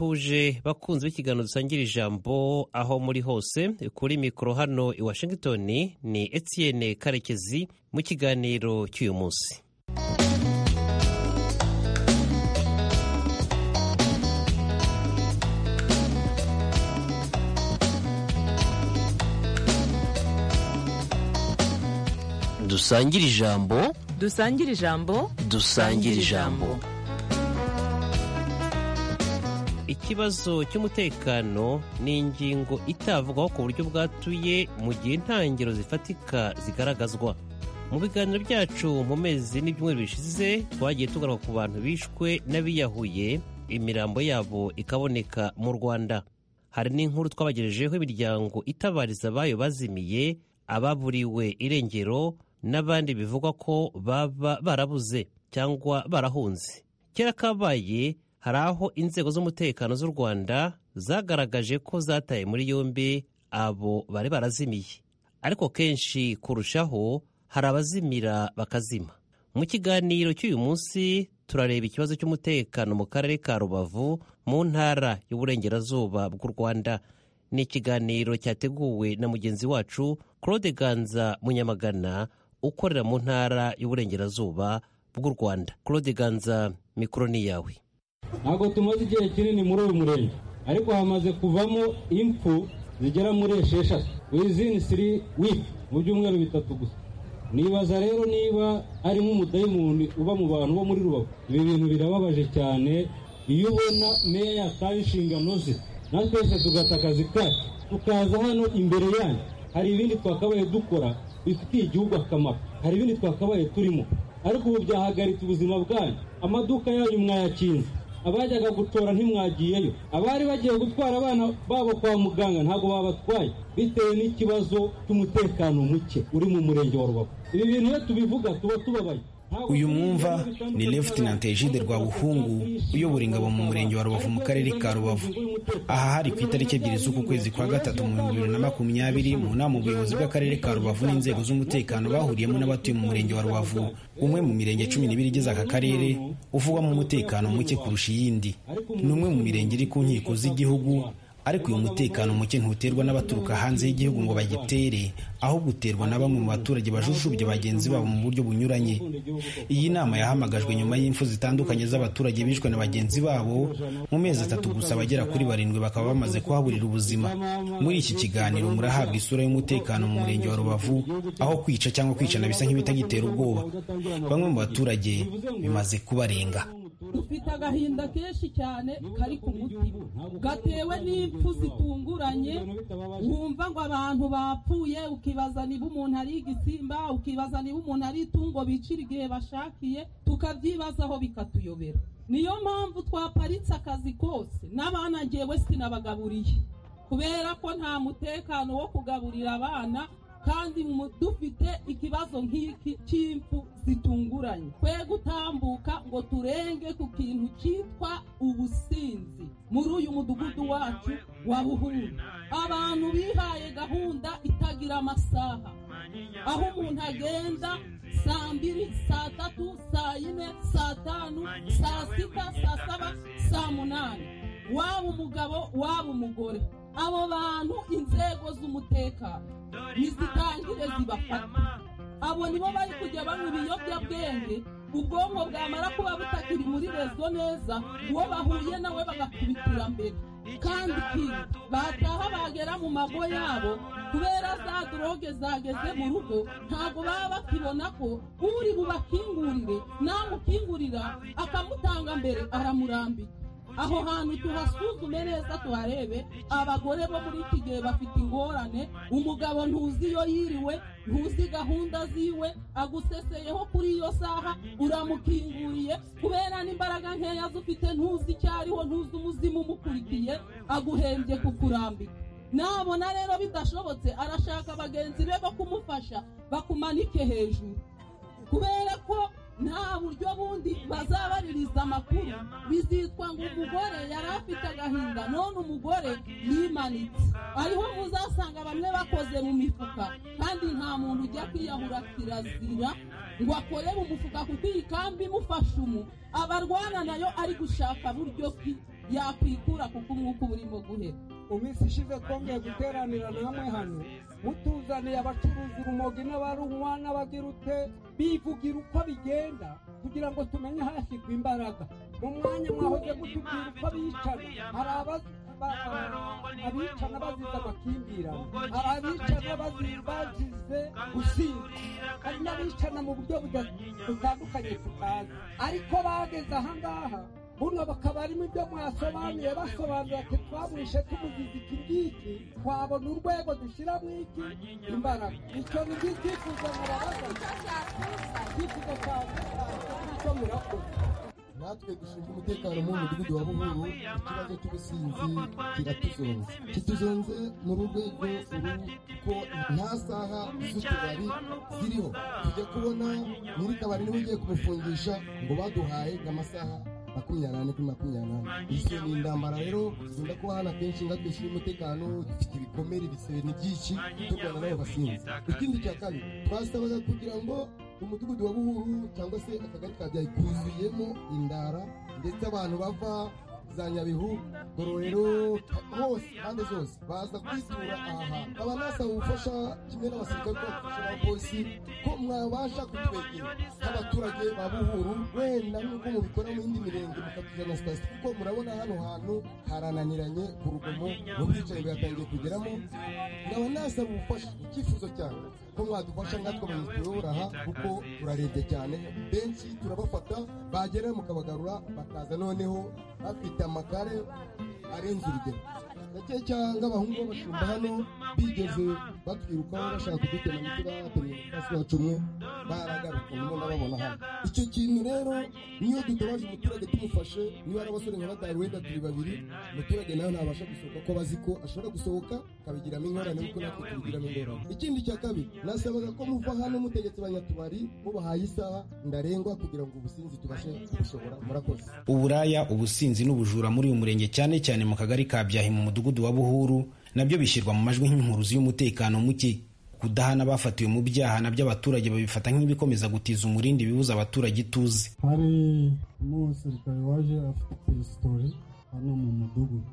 huje bakunzi b'ikiganiro dusangira ijambo aho muri hose kuri mikoro hano i washington ni etienne karekezi mu kiganiro cy'uyu munsi dusangira ijambo dusangire ijambo dusangira ijambo ikibazo cy'umutekano ni ingingo itavugwaho ku buryo bwatuye mu gihe intangiro zifatika zigaragazwa mu biganiro byacu mu mezi n'ibyumweru bishize twagiye tugaruka ku bantu bishwe n'abiyahuye imirambo yabo ikaboneka mu rwanda hari n'inkuru twabagejejeho imiryango itabariza abayo bazimiye ababuriwe irengero n'abandi bivugwa ko baba barabuze cyangwa barahunze kera kabaye hari aho inzego z'umutekano z'u rwanda zagaragaje ko zataye muri yombi abo bari barazimiye ariko kenshi kurushaho hari abazimira bakazima mu kiganiro cy'uyu munsi turareba ikibazo cy'umutekano mu karere ka rubavu mu ntara y'uburengerazuba bw'u rwanda ni ikiganiro cyateguwe na mugenzi wacu claude ganza munyamagana ukorera mu ntara y'uburengerazuba bw'u rwanda claude ganza mikoro ni iyawe ntabwo tumaze igihe kinini muri uyu murenge ariko hamaze kuvamo impfu zigera muri esheshatu wizini siri wiki mu byumweru bitatu gusa nibaza rero niba ari nk'umudayimoni uba mu bantu bo muri rubavu ibi bintu birababaje cyane iyo ubona meya yataye inshingano ze natwe twese tugata akazi kacu tukaza hano imbere yanyu hari ibindi twakabaye dukora bifitiye igihugu akamaro hari ibindi twakabaye turimo ariko ubu byahagaritse ubuzima bwanyu amaduka yanyu mwayakinze abajyaga gutora ntimwagiyeyo abari bagiye gutwara abana babo kwa muganga ntabwo babatwaye bitewe n'ikibazo cy'umutekano muke uri mu murenge wa rubavu ibi bintu iyo tubivuga tuba tubabaye uyu mwumva ni lefutinante egide rwabuhungu uyobora ingabo mu murenge wa rubavu mu karere ka rubavu aha hari ku itariki ebyiri z'uku kwezi kwa gatatu mu bihumbi bibiri na makumyabiri mu nama ubuyobozi bw'akarere ka rubavu n'inzego z'umutekano bahuriyemo n'abatuye mu murenge wa rubavu umwe mu mirenge cumi n'ibiri igize aka karere uvugwamo umutekano muke kurusha iyindi ni umwe mu mirenge iri ku nkiko z'igihugu ariko uyu mutekano muke ntuterwa n'abaturuka hanze y'igihugu ngo bagitere ahubwo uterwa na bamwe mu baturage bajujubya bagenzi babo mu buryo bunyuranye iyi nama yahamagajwe nyuma y'imfu zitandukanye z'abaturage bishwe na bagenzi babo mu mezi atatu gusa abagera kuri barindwi bakaba bamaze kuhaburira ubuzima muri iki kiganiro murahabwa isura y'umutekano mu murenge wa rubavu aho kwica cyangwa kwicana bisa nk'ibitagitera ubwoba bamwe mu baturage bimaze kubarenga dufite agahinda kenshi cyane kari ku mutima gatewe n'impfu zitunguranye wumva ngo abantu bapfuye ukibaza niba umuntu ari igisimba ukibaza niba umuntu ari itungo bicira igihe bashakiye tukabyibazaho bikatuyobera niyo mpamvu twaparitse akazi kose n'abana ngewe sinabagaburiye kubera ko nta mutekano wo kugaburira abana kandi dufite ikibazo nk'iki cy'impfu zitunguranye twe gutambuka ngo turenge ku kintu cyitwa ubusinzi muri uyu mudugudu wacu wa buhungu abantu bihaye gahunda itagira amasaha aho umuntu agenda saa mbiri saa tatu saa yine saa tanu saa sita saa saba saa munani waba umugabo waba umugore abo bantu inzego z'umutekano ntizitangire zibafata abo nibo bari kujya banywa ibiyobyabwenge ubwonko bwamara kuba butakiri muri rezo neza uwo bahuye nawe bagakubitira mbere kandi kiri bataha bagera mu mago yabo kubera za doroge zageze mu rugo ntabwo baba bakibona ko uri bubakingurire namukingurira akamutanga mbere aramurambika aho hantu tuhasuzume neza tuharebe abagore bo muri iki gihe bafite ingorane umugabo ntuzi iyo yiriwe ntuzi gahunda ziwe aguseseyeho kuri iyo saha uramukinguriye kubera n'imbaraga nkeya zufite ntuzi icyo ariho ntuzi umuzimu umukurikiye aguhembye kukurambika nabona rero bidashobotse arashaka bagenzi be bo kumufasha bakumanike hejuru kubera ko nta buryo bundi bazabaririza amakuru bizitwa ngo umugore yari afite agahinda none umugore yimanitse ariho muzasanga bamwe bakoze mu mifuka kandi nta muntu ujya kwiyahura kirazira ngo akorere umufuka kuko iyi kambi imufasha umu abarwana nayo ari gushaka buryo ki yakwikura kuko umwuka uba urimo guhera mu minsi ishize twongeye guteranira namwe hano mutuzaniye abacuruzi urumogi n'abarunywa n'abagirute bivugira uko bigenda kugira ngo tumenye hashyirwa imbaraga mu mwanya mwahoze mutubwira uko bicana hari abazi abicana bazize amakimbirane hari abicana bazize gusinda hari n'abicana mu buryo butandukanye tutazi ariko bageze ahangaha buno bakaba arimo ibyo mwasobanuye basobanura ati twamwishe tumuzize iki ngiki twabona urwego dushyiramo iki imbaraga icyo ni byo icyifuzo murabaza icyifuzo cyane icyo murakoze natwe dushinzwe umutekano mu mudugudu wa buhuru ikibazo cy'ubusinzi kiratuzonze kituzonze mu rwego kuko nta saha z'utubari ziriho tujya kubona nyiri kabari niba ugiye kumufungisha ngo baduhaye nk'amasaha makumyabiri n'ane kuri makumyabiri n'ane izo ni intambara rero zikunda kuba hano akenshi nga dushyira umutekano dufite ibikomere ibisebe n'ibyinshi turwana n'abo basinzi ikindi cya kabiri twasabaga kugira ngo umudugudu wa buhuru cyangwa se akagari ka byayi kuzuyemo indara ndetse abantu bava za nyabihu gororero hose impande zose baza kwitura aha hantu nkaba nasaba ubufasha kimwe n'abasirikare bafasha n'abapolisi ko mwabasha kutwegera nk'abaturage ba buhuru wenda n'ubwo mubikora mu yindi mirenge mukatuza na sitasiyo kuko murabona hano hantu harananiranye ku rugomo mu bwicanyi bwatangiye kugeramo nkaba nasaba ubufasha icyifuzo cyanjye ko mwadufasha nkatwe abanyeshuri buraha kuko turarebye cyane benshi turabafata bagera mukabagarura bakaza noneho bafite amagare arenze urugero gake cyangwa abahungu b'abashumba hano bigeze batwirukaho bashaka kudutema imiti bahatemye hasi wacu umwe baragaruka nyuma ndababona hano icyo kintu rero niyo dutabaje umuturage tumufashe niba ari abasore nka batanu wenda turi babiri umuturage nawe ntabasha gusohoka ko abazi ko ashobora gusohoka akabigiramo ingorane kuko natwe tubigiramo ingorane ikindi cya kabiri nasabaga ko muva hano mutegetse abanyatubari mubahaye isaha ndarengwa kugira ngo ubusinzi tubashe kubushobora murakoze uburaya ubusinzi n'ubujura muri uyu murenge cyane cyane mu kagari ka byahi mu mudugudu wa buhuru nabyo bishyirwa mu majwi nk'impuruzi y'umutekano muke kudahana bafatiwe mu byaha nabyo abaturage babifata nk'ibikomeza gutiza umurindi bibuza abaturage ituze hari n'umusirikare waje afite pesitori hano mu mudugudu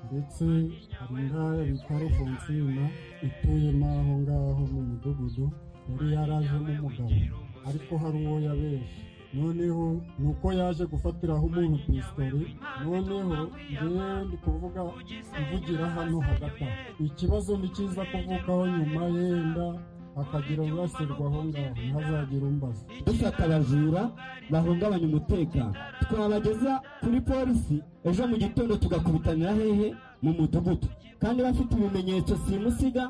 ndetse hari n'aya bita rufonsina ituyemo aho ngaho mu mudugudu yari yarajemo umugabo ariko hari uwo yabeje noneho ni uko yaje gufatiraho umuntu pesitori noneho njyewe ndi kuvuga kuvugira hano hagati aho ikibazo ni cyiza kuvukaho nyuma yenda akagira urasirwa aho ngaho ntazagire umbaza dufata abajura bahungabanya umutekano twabageza kuri polisi ejo mu gitondo tugakubitanira hehe mu mudugudu kandi bafite ibimenyetso simusiga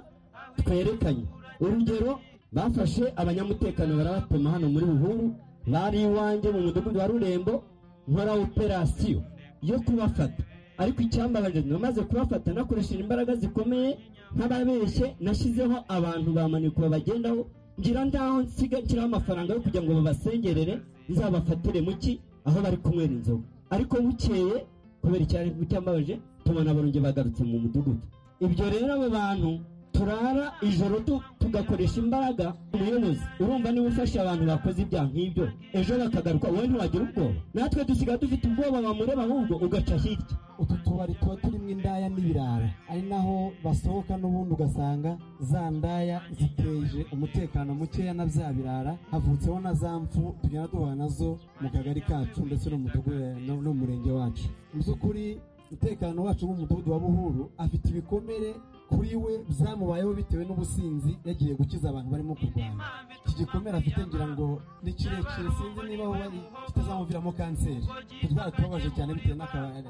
twerekanye urugero bafashe abanyamutekano barabatema hano muri buhuru bari iwanjye mu mudugudu wa rurembo nkora operasiyo yo kubafata ariko icyambabaje namaze kubafata nakoresheje imbaraga zikomeye nk'ababeshye nashyizeho abantu ba maniko babagendaho ngira ndaho nsiga nshyiraho amafaranga yo kugira ngo babasengerere nzabafatire muki aho bari kunywera inzoga ariko bukeye kubera icyari cyambabaje tubona abaronge bagarutse mu mudugudu ibyo rero abo bantu turara ijoro tugakoresha imbaraga umuyobozi urumva niba ufashe abantu bakoze ibyaha nk'ibyo ejo bakagaruka wowe ntiwagira ubwoba natwe dusigaye dufite ubwoba bamureba ahubwo ugaca hirya utu tubari tuba turimo indaya n'ibirara ari naho basohoka n'ubundi ugasanga za ndaya ziteje umutekano mukeya na bya birara havutseho na za mfu tugenda duhura nazo mu kagari kacu ndetse no mu mudugudu no mu murenge wacu mu by'ukuri umutekano wacu w'umudugudu wa buhuru afite ibikomere kuri we byamubayeho bitewe n'ubusinzi yagiye gukiza abantu barimo kurwana iki gikomere afite ngira ngo ni kirekire sinzi niba aho bari kitazamuviramo kanseri tutwara tubabaje cyane bitewe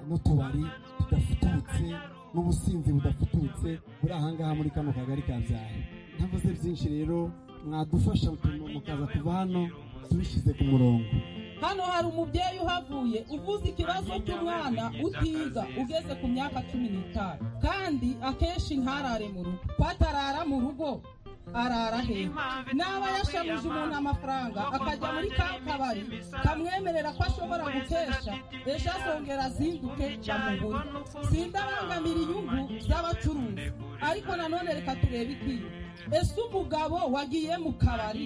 n'utubari tudafututse n'ubusinzi budafututse buri ahangaha muri kano kagari ka byaye ntavuze byinshi rero mwadufasha mukaza kuva hano tubishyize ku murongo hano hari umubyeyi uhavuye uvuze ikibazo cy'umwana utiga ugeze ku myaka cumi n'itanu kandi akenshi ntarare mu rugo ko atarara mu rugo arara heza n'aba yashamije umuntu amafaranga akajya muri ka kabari kamwemerera ko ashobora gutesha ejo azongera azinduke bamugure sindabangamira inyungu z'abacuruzi ariko nanone reka turebe ikiyo ese umugabo wagiye mu kabari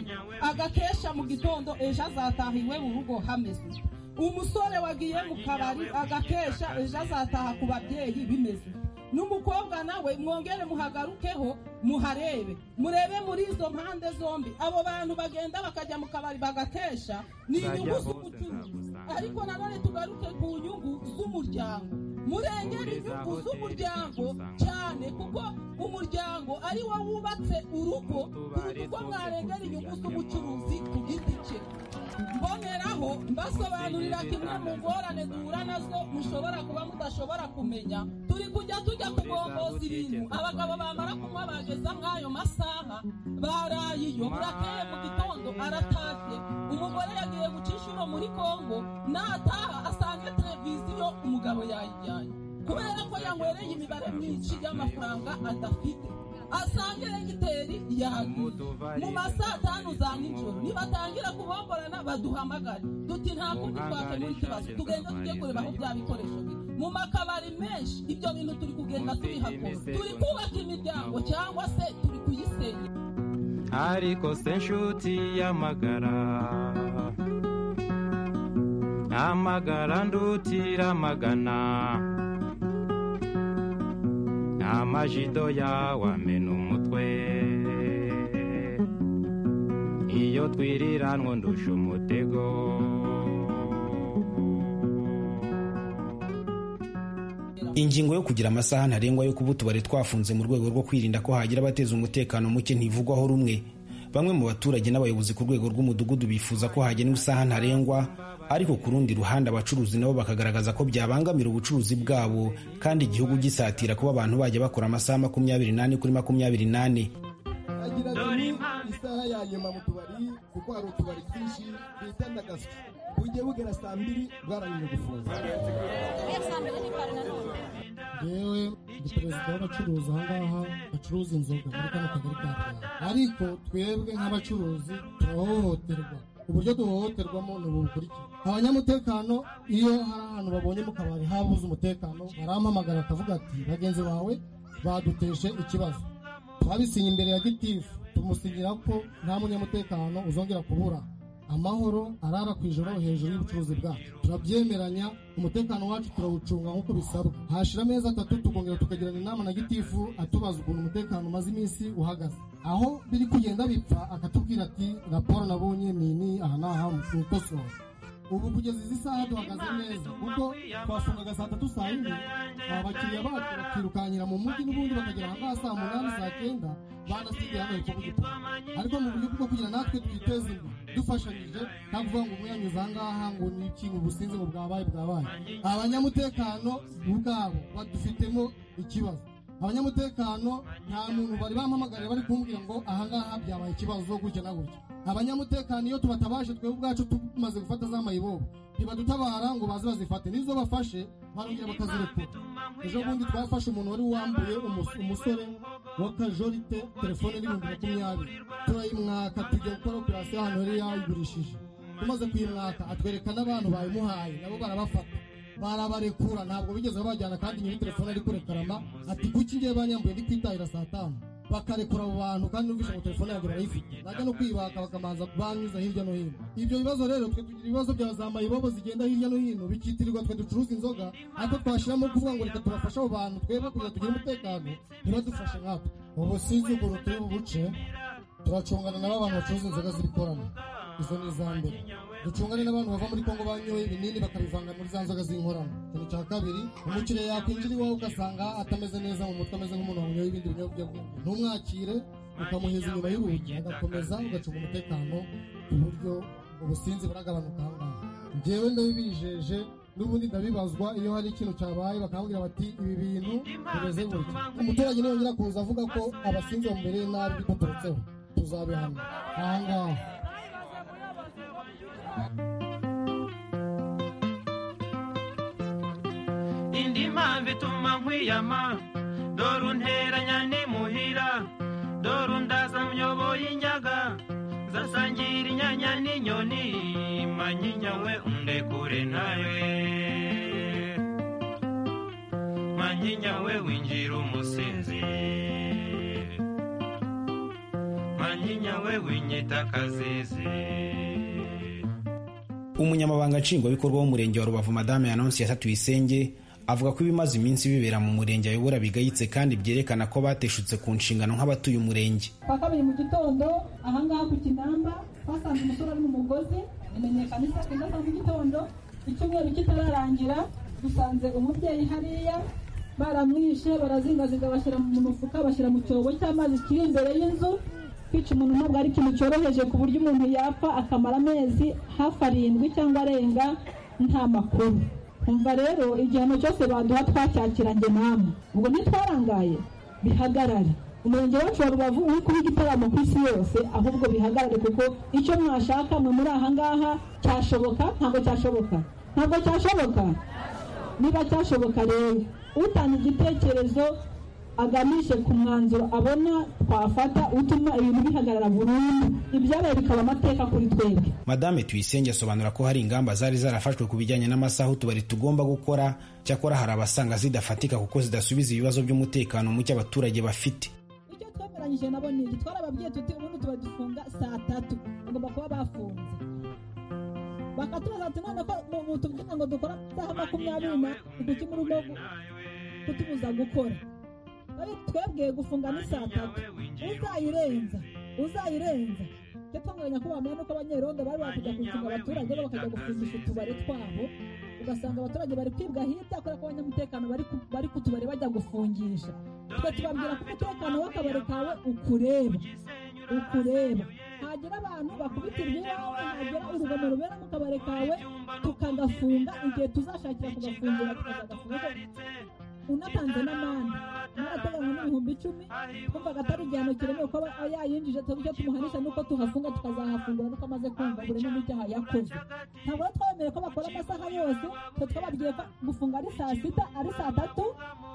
agakesha mu gitondo ejo azataha iwe mu rugo hameze umusore wagiye mu kabari agakesha ejo azataha ku babyeyi bimeze n'umukobwa nawe mwongere muhagarukeho muharebe murebe muri izo mpande zombi abo bantu bagenda bakajya mu kabari bagatesha ni inyungu z'ubucuruzi ariko nanone tugaruke ku nyungu z'umuryango murengere inyungu z'umuryango cyane kuko umuryango ari wo wubatse urugo kuruta uko mwarengera inyungu z'ubucuruzi ku giti cye mboneraho mbasobanurira kimwe mu ngorane duhura nazo mushobora kuba mudashobora kumenya turi kujya tujya kugomboza ibintu abagabo bamara kunywa bageza nk'ayo masaha baraye iyo burakeye mu gitondo aratashye umugore yagiye guca inshuro muri kongo nataha asanga televiziyo umugabo yayijyanye kubera ko yanywereye imibare myinshi y'amafaranga adafite asanga eregiteri yahaguze mu masaa tanu za nijoro nibatangira kubomborana baduhamagare duti nta kundi twakemura ikibazo tugenda tujye kureba aho bya bikoresho biri mu makabari menshi ibyo bintu turi kugenda tubihakora turi kubaka imiryango cyangwa se turi kuyisenya ariko se nshuti y'amagara amagara ndutira amagana amajido yawamena umutwe iyo twiriranwa ndusha umutego ingingo yo kugira amasaha ntarengwa yo kuba utubari twafunze mu rwego rwo kwirinda ko hagira abateza umutekano muke ntivugwaho rumwe bamwe mu baturage n'abayobozi ku rwego rw'umudugudu bifuza ko hagenwa isaha ntarengwa ariko ku rundi ruhande abacuruzi nabo bakagaragaza ko byabangamira ubucuruzi bwabo kandi igihugu gisatira kuba abantu bajya bakora amasaha makumyabiri n'ane kuri makumyabiri n'ane agira ati isaha ya nyuma mu tubari kuko hari utubari twinshi bita ndagaswi ujye bugera saa mbiri bwarangije gufunga yewe ni perezida w'abacuruzi aha ngaha bacuruza inzoga muri kano kagari ka Rwanda ariko twebwe nk'abacuruzi turahohoterwa uburyo duhohoterwamo ni ubu bukurikira abanyamutekano iyo hari ahantu babonye mu kabari habuze umutekano barampamagara akavuga ati bagenzi bawe baduteshe ikibazo twabisinye imbere ya gitifu tumusinyira ko nta munyamutekano uzongera kubura amahoro arara ku ijoro hejuru y'ubucuruzi bwacu turabyemeranya umutekano wacu turawucunga nk'uko bisabwa hashira amezi atatu tukongera tukagirana inama na gitifu atubaza ukuntu umutekano umaze iminsi uhagaze aho biri kugenda bipfa akatubwira ati raporo nabonye ni ini aha n'aha mukosora ubu kugeza izi saha duhagaze neza kuko twafungaga saa tatu saa yine abakiriya bacu bakirukankira mu mujyi n'ubundi bakagera ahangaha saa munani saa kenda banasigaye hano hepfo ku gitanda ariko mu buryo bwo kugira natwe twiteze imbere dufashanyije nta kuvuga ngo umwanyuze aha ngaha ngo ni ikintu businze ngo bwabaye bwabaye abanyamutekano ubwabo badufitemo ikibazo abanyamutekano nta muntu bari bampamagariye bari kumbwira ngo aha ngaha byabaye ikibazo gutya na gutya abanyamutekano iyo tubatabaje twebwe ubwacu tumaze gufata za mayibobo ntibadutabara ngo baze bazifate n'izo bafashe barongera bakazirekura ejo bundi twafashe umuntu wari wambuye umusore w'akajorite telefone n'ibihumbi makumyabiri turayimwaka tujya gukora operasiyo ahantu yari yayigurishije tumaze kuyimwaka atwereka n'abantu bayimuhaye nabo barabafata barabarekura ntabwo bigeze babajyana kandi nyiri telefone ari kurekarama ati kuki ngiye banyambuye ndi kwitahira saa tanu bakarekura abo bantu kandi n'ubwishe ngo telefone yanjye barayifite najya no kwibaka bakamanza banyuza hirya no hino ibyo bibazo rero twe tugira ibibazo bya za mayibobo zigenda hirya no hino bikitirirwa twe ducuruza inzoga ariko twashiramo kuvuga ngo reka tubafashe abo bantu twebwe kugira tugire umutekano ntibadufashe nkatwe ubu sinzi ukuntu turi buce turacungana nabo abantu bacuruza inzoga ziri korana izo ni iza mbere ducungane n'abantu bava muri kongo banyoye ibinini bakabivanga muri za nzoga z'inkorano ikintu cya kabiri umukiriya yakwinjira iwawe ugasanga atameze neza mu mutwe ameze nk'umuntu wanyoye ibindi biyobyabwenge ntumwakire ukamuheza inyuma y'urugi agakomeza ugacunga umutekano ku buryo ubusinzi buragabanuka aha ngaha njyewe ndabibijeje n'ubundi ndabibazwa iyo hari ikintu cyabaye bakambwira bati ibi bintu bimeze gutya umuturage ntiyongera kuza avuga ko abasinzi bamubereye nabi biturutseho tuzabihamya aha ngaha indi mpamvu ituma nkwiyama dore unteranya n'imuhira dore undaza myoboye inyaga zasangira inyanya n'inyoni manyinya we undekure nawe manyinya we winjira umusinzi manyinya we winyita akazizi umunyamabanga nshingwabikorwa w'umurenge wa rubavu madame yanonsi ya tuyisenge avuga ko ibimaze iminsi bibera mu murenge ayobora bigayitse kandi byerekana ko bateshutse ku nshingano nk'abatuye umurenge kwa kabiri mu gitondo ahangaha ku kinamba twasanze umusore ari mu mugozi amenyekanisha kenda sa mu gitondo icyumweru kitararangira dusanze umubyeyi hariya baramwishe barazingazinga bashyira mu mufuka bashyira mu cyobo cy'amazi kiri imbere y'inzu kwica umuntu ntabwo ari ikintu cyoroheje ku buryo umuntu yapfa akamara amezi hafi arindwi cyangwa arenga nta makuru umva rero igihano cyose baduha twacyakira njye namwe ubwo ntitwarangaye bihagarare umurenge wacu wa rubavu uri kuba igitaramo ku isi yose ahubwo bihagarare kuko icyo mwashaka mwe muri aha ngaha cyashoboka ntabwo cyashoboka ntabwo cyashoboka niba cyashoboka rero utanga igitekerezo aganishe ku mwanzuro abona twafata utuma ibintu bihagarara burundu ibyabaye bikaba amateka kuri twebwe madame tuyisenge asobanura ko hari ingamba zari zarafashwe ku bijyanye n'amasaha utubari tugomba gukora cyakora hari abasanga zidafatika kuko zidasubiza ibibazo by'umutekano muke abaturage bafite icyo twemeranyije nabo ni iki twarababwiye tuti ubundi tubari dufunga saa tatu bagomba kuba bafunze bakatubaza ati none ko mutubwira ngo dukora amasaha makumyabiri na kuki muri ugo kutubuza gukora twebwe gufunga ni saa tatu uzayirenza uzayirenza cyo twanganya nyakubahwa mwene ko abanyerondo bari bakajya gufunga abaturage bo bakajya gufungisha utubari twabo ugasanga abaturage bari kwibwa hirya kubera ko abanyamutekano bari ku tubari bajya gufungisha twe tubabwira ko umutekano w'akabari kawe ukureba ukureba hagira abantu bakubitirwa iwawe hagira urugomo rubera mu kabari kawe tukagafunga igihe tuzashakira kugafungira tukazagafunga unatanze n'amande narateganywa n'ibihumbi icumi twumvaga atari igihano kiremewe ko yayinjije tuzi icyo tumuhanisha nuko tuhafunga tukazahafungura nuko amaze kumva buri n'ubu icyaha yakoze ntabwo rero twabemere ko bakora amasaha yose twe twababwiye ko gufunga ari saa sita ari saa tatu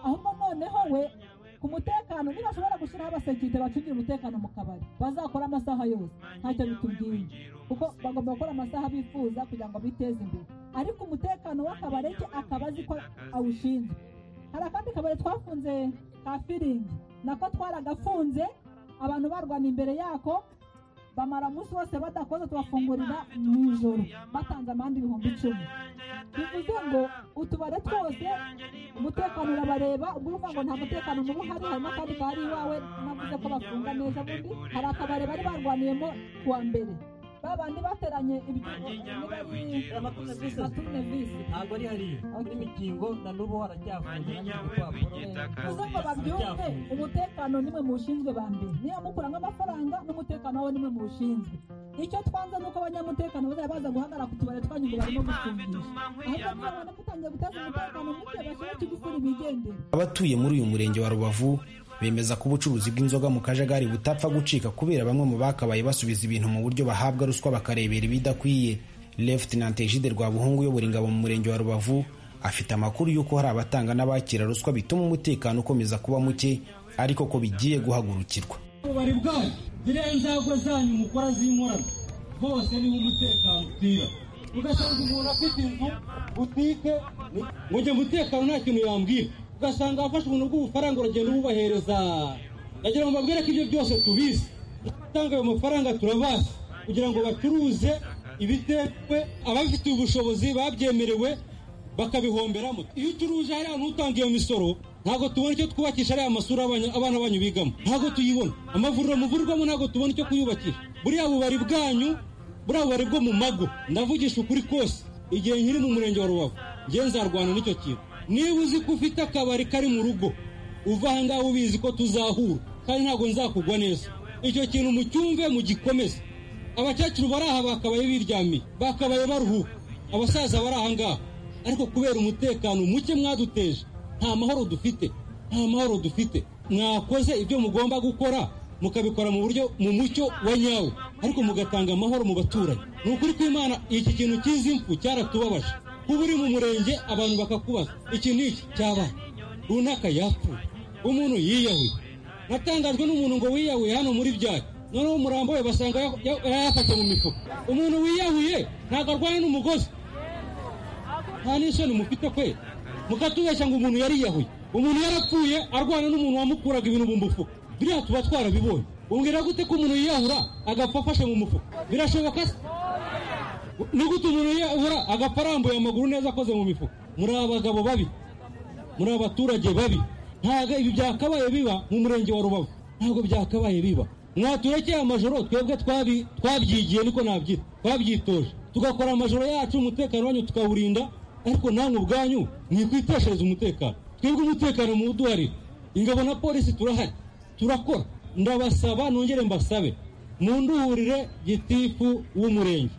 ahubwo noneho we ku mutekano ntibashobora gushyiraho abasekirite bacungira umutekano mu kabari bazakora amasaha yose ntacyo bitubwiye kuko bagomba gukora amasaha bifuza kugira ngo biteze imbere ariko umutekano w'akabari ke akaba azi ko awushinzwe hari akandi kabari twafunze ka firingi nako twaragafunze abantu barwana imbere yako bamara umunsi wose badakoze tubafungurira mu ijoro batanze amande ibihumbi icumi bivuze ngo utubare twose umutekano urabareba ubwo uvuga ngo nta mutekano mubi uhari harimo akandi kari iwawe navuze ko bafunga neza bundi hari akabari bari barwaniyemo kuwa mbere babandi bateranye amatunevisi ntabwo ari hariya kuri mikingo na n'ubu haracyafunze uze ngo babyumve umutekano nimwe muwushinzwe ba mbere niyo mukuramo amafaranga n'umutekano wawe nimwe muwushinzwe icyo twanze ni uko abanyamutekano bazajya baza guhagarara ku tubari twanyu ngo barimo gufungisha ahubwo niba babona gutangiye guteza umutekano muke bashobora kugukura imigendere abatuye muri uyu murenge wa rubavu bemeza ko ubucuruzi bw'inzoga mu kajagari butapfa gucika kubera bamwe mu bakabaye basubiza ibintu mu buryo bahabwa ruswa bakarebera ibidakwiye Lieutenant Egide Rwabuhungu uyobora ingabo mu murenge wa Rubavu afite amakuru y'uko hari abatanga n'abakira ruswa bituma umutekano ukomeza kuba muke ariko ko bigiye guhagurukirwa ububari bwanyu ziriya nzego zanyu mukora z'inkorano bose niho umutekano utira ugasanga umuntu afite inzu butike ngo njye umutekano nta kintu yambwira ugasanga wafashe umuntu bw'ubufaranga uragenda ububahereza ndagira ngo mbabwire ko ibyo byose tubizi gutanga ayo mafaranga turabazi kugira ngo bacuruze ibitewe ababifitiye ubushobozi babyemerewe bakabihomberamo iyo ucuruje hari ahantu utanga iyo misoro ntabwo tubona icyo twubakisha ariya masura abana banyu bigamo ntabwo tuyibona amavuriro muvurirwamo ntabwo tubona icyo kuyubakisha buriya bubari bwanyu buriya bubari bwo mu mago ndavugisha ukuri kose igihe nkiri mu murenge wa rubavu ngenzarwana n'icyo kintu niba uzi ko ufite akabari kari mu rugo uva aha ngaha ubizi ko tuzahura kandi ntabwo nzakugwa neza icyo kintu mucyumve mugikomeze abakecuru bari aha bakabaye biryamiye bakabaye baruhuka abasaza bari aha ngaha ariko kubera umutekano muke mwaduteje nta mahoro dufite nta mahoro dufite mwakoze ibyo mugomba gukora mukabikora mu buryo mu mucyo wa nyawo ariko mugatanga amahoro mu baturanyi ni ukuri kw'imana iki kintu cy'izi mfu cyaratubabaje kuba uri mu murenge abantu bakakubaza iki n'iki cyaba runaka yapfuye umuntu yiyahuye natangajwe n'umuntu ngo wiyahuye hano muri byari noneho umurambo we basanga yayafashe mu mifuka umuntu wiyahuye ntabwo arwaye n'umugozi nta n'isoni mufite kwe mukatubeshya ngo umuntu yariyahuye umuntu yarapfuye arwana n'umuntu wamukuraga ibintu mu mufuka biriya tuba twarabibonye umbwira gute ko umuntu yiyahura agapfa afashe mu mufuka birashoboka se ni gute umuntu yabura agafarambuye amaguru neza akoze mu mifuka muri abagabo babi muri abaturage babi ntabwo ibi byakabaye biba mu murenge wa rubavu ntabwo byakabaye biba mwaturekeye amajoro twebwe twabyigiye niko nabyita twabyitoje tugakora amajoro yacu umutekano wanyu tukawurinda ariko namwe ubwanyu mwikwiteshereza umutekano twebwe umutekano muwuduharire ingabo na polisi turahari turakora ndabasaba nongere mbasabe munduhurire gitifu w'umurenge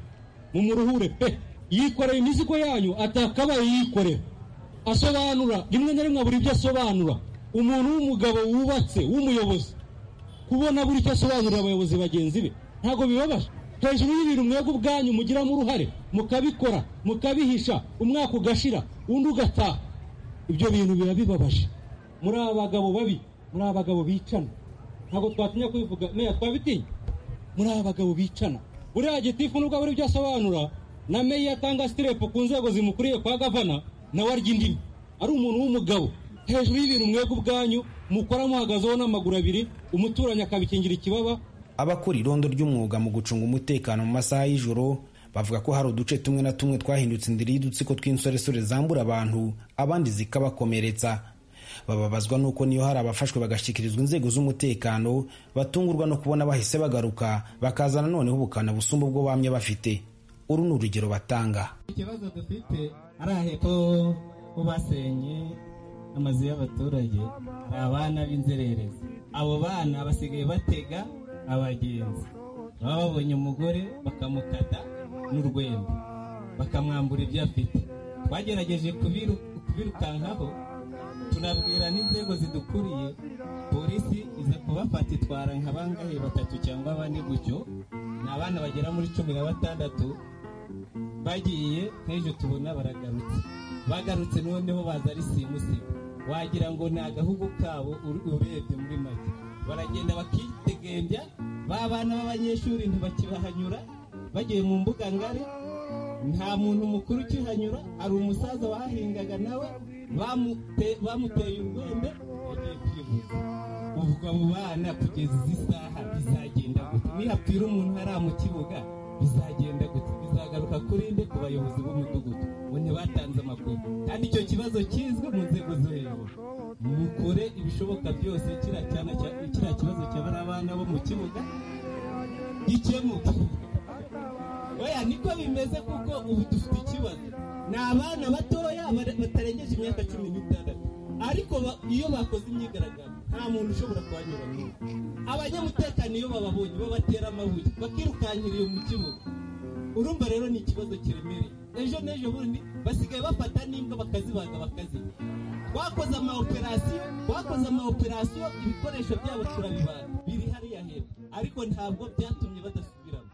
mumuruhure pe yikoreye imizigo yanyu atakabaye yikorera asobanura rimwe na rimwe buri ibyo asobanura umuntu w'umugabo wubatse w'umuyobozi kubona buri icyo asobanurira abayobozi bagenzi be ntabwo bibabaje hejuru y'ibintu mwebwe ubwanyu mugiramo uruhare mukabikora mukabihisha umwaka ugashira undi ugataha ibyo bintu biba bibabaje muri abagabo babi muri abagabo bicana ntabwo twatinya kubivuga meya twabitinya muri abagabo bicana buriya gitifu nubwo buri byo asobanura na meya atanga sitirepu ku nzego zimukuriye kwa gavana nawe arya indimi ari umuntu w'umugabo hejuru y'ibintu mwebwe ubwanyu mukora muhagazeho n'amaguru abiri umuturanyi akabikingira ikibaba abakora irondo ry'umwuga mu gucunga umutekano mu masaha y'ijoro bavuga ko hari uduce tumwe na tumwe twahindutse indiri y'udutsiko tw'insoresore zambura abantu abandi zikabakomeretsa bababazwa nuko niyo hari abafashwe bagashyikirizwa inzego z'umutekano batungurwa no kubona bahise bagaruka bakazana noneho ubukana busumba ubwo bamye bafite uru ni urugero batanga ikibazo dufite ari hepfo ko basenye amazu y'abaturage hari abana b'inzererezi abo bana basigaye batega abagenzi baba babonye umugore bakamukata n'urwembe bakamwambura ibyo afite twagerageje kubirukankaho turabwira n'inzego zidukuriye polisi iza kubafata itwara nka bangahe batatu cyangwa bane gutyo ni abana bagera muri cumi na batandatu bagiye nk'ejo tubona baragarutse bagarutse noneho baza ari simusiga wagira ngo ni agahugu kabo urebye muri make baragenda bakitegembya ba bana b'abanyeshuri ntibakibahanyura bagiye mu mbuga ngari nta muntu mukuru ukihanyura hari umusaza wahingaga nawe bamuteye urwembe bagiye kwivuza ubwo abo bana kugeza izi saha bizagenda gute nihapfira umuntu hariya mu kibuga bizagenda gute bizagaruka kuri nde ku bayobozi b'umudugudu ngo ntibatanze amakuru kandi icyo kibazo kizwi mu nzego zo hejuru mukore ibishoboka byose kiriya kibazo cyabara abana bo mu kibuga gikemuke oya niko bimeze kuko ubu dufite ikibazo ni abana batoya batarengeje imyaka cumi n'itandatu ariko iyo bakoze imyigaragambyo nta muntu ushobora kuhanyura abanyamutekano iyo bababonye babatera amabuye bakirukankira iyo mu kibuga urumva rero ni ikibazo kiremereye ejo n'ejo bundi basigaye bafata n'imbwa bakazibaga bakazirya twakoze amawoperasiyo twakoze amawoperasiyo ibikoresho byabo turabibaga biri hariya hepfo ariko ntabwo byatumye badasubiramo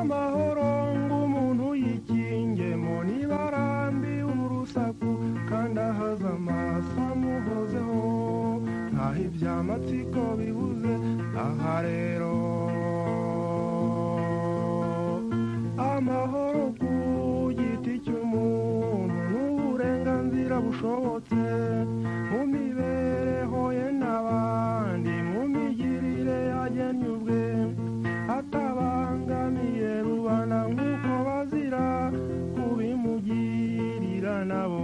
amahoro ng'umuntu yikingemo niba arambiwe urusaku kandi ahaze amaso amuhozeho ntaho iby'amatsiko bibuze aha rero amahoro ku giti cy'umuntu n'uburenganzira bushobotse mu mibereho ye n'abandi mu migirire yagennye ubwe atabangamiye rubanda nk'uko bazira kubimugirira nabo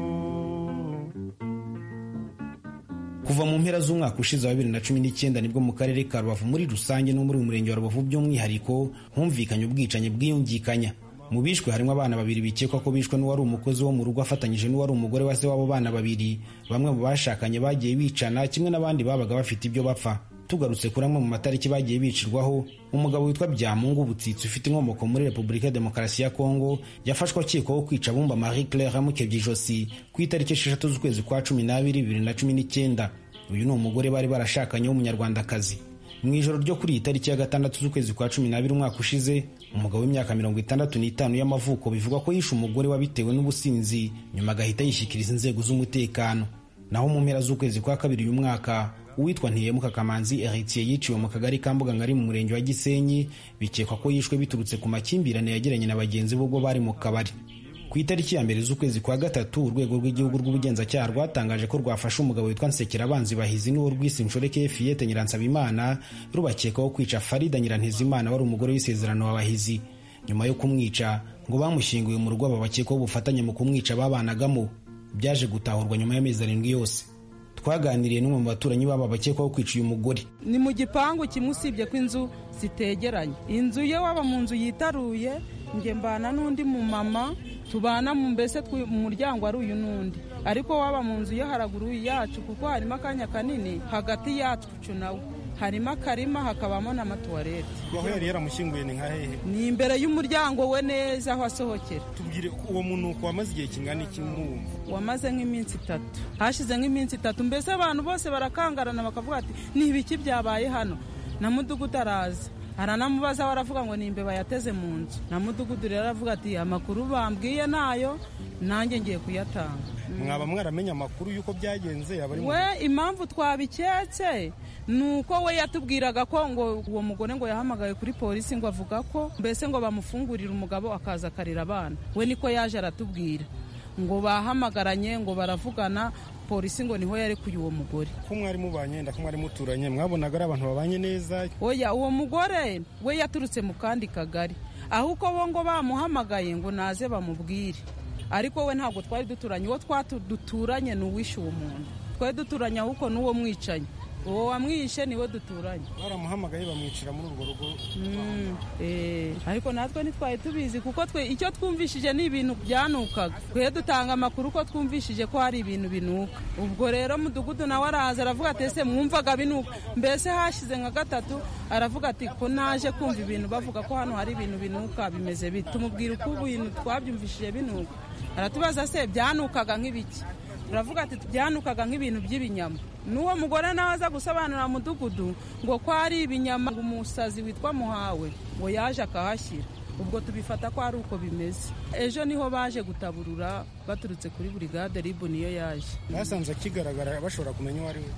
kuva mu mpera z'umwaka ushize wa bibiri na cumi n'icyenda nibwo mu karere ka rubavu muri rusange no muri umurenge wa rubavu by'umwihariko humvikanye ubwicanyi bwiyungikanya mu bishwe harimo abana babiri bikekwa ko bishwe n'uwari umukozi wo mu rugo afatanyije n'uwari umugore wa se w'abo bana babiri bamwe mu bashakanye bagiye bicana kimwe n'abandi babaga bafite ibyo bapfa tugarutse kuri amwe mu matariki bagiye bicirwaho umugabo witwa byamungu butsitsi ufite inkomoko muri repubulika ya demokarasi ya kongo yafashwe akekwaho kwica bumba marie claire amukebye ijosi ku itariki esheshatu z'ukwezi kwa cumi n'abiri bibiri na cumi n'icyenda uyu ni umugore bari barashakanye w'umunyarwandakazi mu ijoro ryo kuri iyi tariki ya gatandatu z'ukwezi kwa cumi n'abiri umwaka ushize umugabo w'imyaka mirongo itandatu n'itanu y'amavuko bivugwa ko yishe umugore wabitewe n'ubusinzi nyuma agahita yishyikiriza inzego z'umutekano naho mu mpera z'ukwezi kwa kabiri uyu mwaka uwitwa ntiyemuka kamanzi eritiye yiciwe mu kagari ka mbuga ngari mu murenge wa gisenyi bikekwa ko yishwe biturutse ku makimbirane yagiranye na bagenzi be ubwo bari mu kabari ku itariki ya mbere z'ukwezi kwa gatatu urwego rw'igihugu rw'ubugenzacyaha rwatangaje ko rwafashe umugabo witwa nsekerabanzi bahizi n'uwo rwise inshoreke fiyete nyiransabimana rubakekaho kwica farida nyirantezimana wari umugore w'isezerano wa bahizi nyuma yo kumwica ngo bamushyinguye mu rugo aba bakekwaho ubufatanye mu kumwica babanagamo byaje gutahurwa nyuma y'amezi arindwi yose twaganiriye n'umwe mu baturanyi baba bakekwaho kwica uyu mugore ni mu gipangu kimwe usibye ko inzu zitegeranye inzu ye waba mu nzu yitaruye njye mbana n'undi mumama tubana mbese mu muryango ari uyu n'undi ariko waba mu nzu yo haraguru yacu kuko harimo akanya kanini hagati yacu nawe harimo akarima hakabamo n'amatuwarete aho yari yaramushyinguye ni nka hehe ni imbere y'umuryango we neza aho asohokera tubwire ko uwo muntu wamaze igihe kingana iki mwumva wamaze nk'iminsi itatu hashize nk'iminsi itatu mbese abantu bose barakangarana bakavuga ati ni ibiki byabaye hano na mudugudu araza aranamubaza aho aravuga ngo ni imbeba yateze mu nzu na mudugudu rero aravuga ati amakuru bambwiye nayo nanjye ngiye kuyatanga mwaba mwaramenya amakuru y'uko byagenze we impamvu twabiketse ni uko we yatubwiraga ko ngo uwo mugore ngo yahamagaye kuri polisi ngo avuga ko mbese ngo bamufungurire umugabo akaza akarira abana we niko yaje aratubwira ngo bahamagaranye ngo baravugana polisi ngo niho yarekuye uwo mugore ko mwari mubanye ko mwari muturanye mwabonaga ari abantu babanye neza oya uwo mugore we yaturutse mu kandi kagari ahubwo bo ngo bamuhamagaye ngo naze bamubwire ariko we ntabwo twari duturanye uwo duturanye ni uwishe uwo muntu twari duturanye ahubwo n'uwo mwicanyi uwo wamwishe niwe duturanye baramuhamagaye bamwicira muri urwo rugo ariko natwe ntitwari tubizi kuko twe icyo twumvishije ni ibintu byanukaga twe dutanga amakuru ko twumvishije ko hari ibintu binuka ubwo rero mudugudu nawe araza aravuga ati ese mwumvaga binuka mbese hashize nka gatatu aravuga ati ko naje kumva ibintu bavuga ko hano hari ibintu binuka bimeze bite tumubwira uko ibintu twabyumvishije binuka aratubaza se byanukaga nk'ibiki turavuga ati byanukaga nk'ibintu by'ibinyama n'uwo mugore nawe aza gusobanurira mudugudu ngo ko ari ibinyama ngo umusazi witwa muhawe ngo yaje akahashyira ubwo tubifata ko ari uko bimeze ejo niho baje gutaburura baturutse kuri burigade ribu niyo yaje basanze akigaragara bashobora kumenya uwo ari we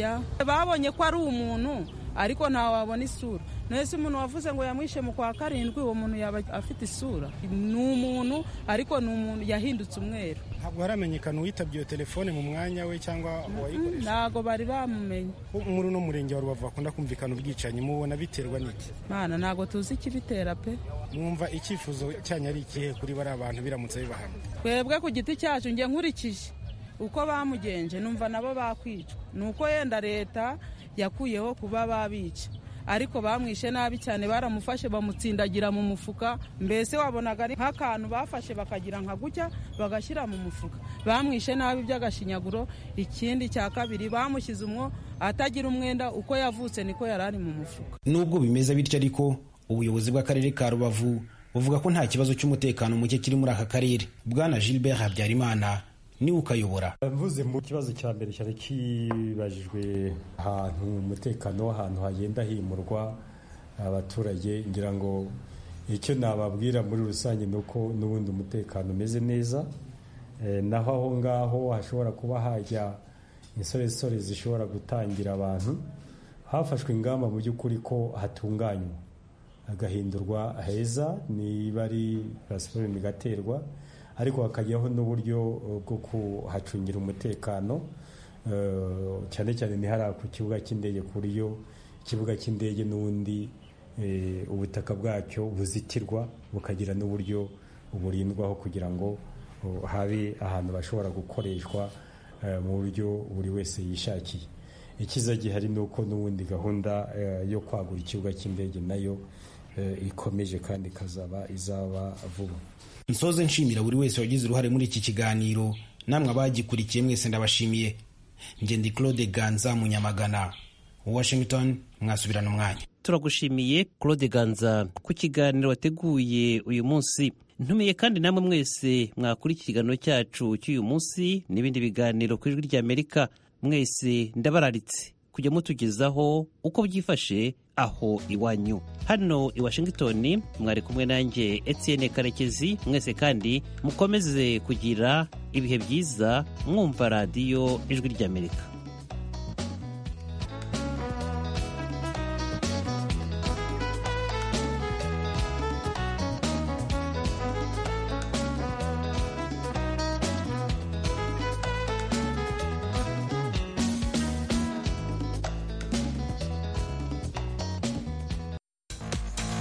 oya babonye ko ari umuntu ariko ntawe wabona isura nese umuntu wavuze ngo yamwishe mu kwa karindwi uwo muntu yaba afite isura ni umuntu ariko ni umuntu yahindutse umweru ntabwo haramenyekana uwitabye iyo telefone mu mwanya we cyangwa uwayikoresha ntabwo bari bamumenye muri uno murenge wa rubavu bakunda kumvikana ubwicanyi mubona biterwa n'iki mwana ntabwo tuzi ikibitera pe mwumva icyifuzo cyanyu ari ikihe kuri bari abantu biramutse bibahana twebwe ku giti cyacu njye nkurikije uko bamugenje numva nabo bakwicwa ni uko yenda leta yakuyeho kuba babica ariko bamwishe nabi cyane baramufashe bamutsindagira mu mufuka mbese wabonaga ari nk'akantu bafashe bakagira nka gutya bagashyira mu mufuka bamwishe nabi by'agashinyaguro ikindi cya kabiri bamushyize umwo atagira umwenda uko yavutse niko yari ari mu mufuka nubwo bimeze bityo ariko ubuyobozi bw'akarere ka rubavu buvuga ko nta kibazo cy'umutekano muke kiri muri aka karere bwana gilbert habyarimana niwe ukayobora mvuze mu kibazo cya mbere cyari kibajijwe ahantu umutekano w'ahantu hagenda himurwa abaturage ngira ngo icyo nababwira muri rusange ni uko n'ubundi umutekano umeze neza naho aho ngaho hashobora kuba hajya insoresore zishobora gutangira abantu hafashwe ingamba mu by'ukuri ko hatunganywa hagahindurwa heza niba ari pasiparume igaterwa ariko hakajyaho n'uburyo bwo kuhacungira umutekano cyane cyane ntihara ku kibuga cy'indege ku buryo ikibuga cy'indege n'ubundi ubutaka bwacyo buzitirwa bukagira n'uburyo burindwaho kugira ngo habe ahantu bashobora gukoreshwa mu buryo buri wese yishakiye ikiza gihari ni uko n'ubundi gahunda yo kwagura ikibuga cy'indege nayo ikomeje kandi ikazaba izaba vuba nsoze nshimira buri wese wagize uruhare muri iki kiganiro namwe abagikurikiye mwese ndabashimiye ngende claude ganza munyamagana washington mwasubirana umwanya turagushimiye claude ganza ku kiganiro wateguye uyu munsi ntumiye kandi namwe mwese mwakurikiye ikiganiro cyacu cy'uyu munsi n'ibindi biganiro ku ijwi ry'amerika mwese ndabararitse kujya mutugezaho uko byifashe aho iwanyu hano i washington mwari kumwe nanjye etienne karekezi mwese kandi mukomeze kugira ibihe byiza mwumva radiyo ijwi ry'amerika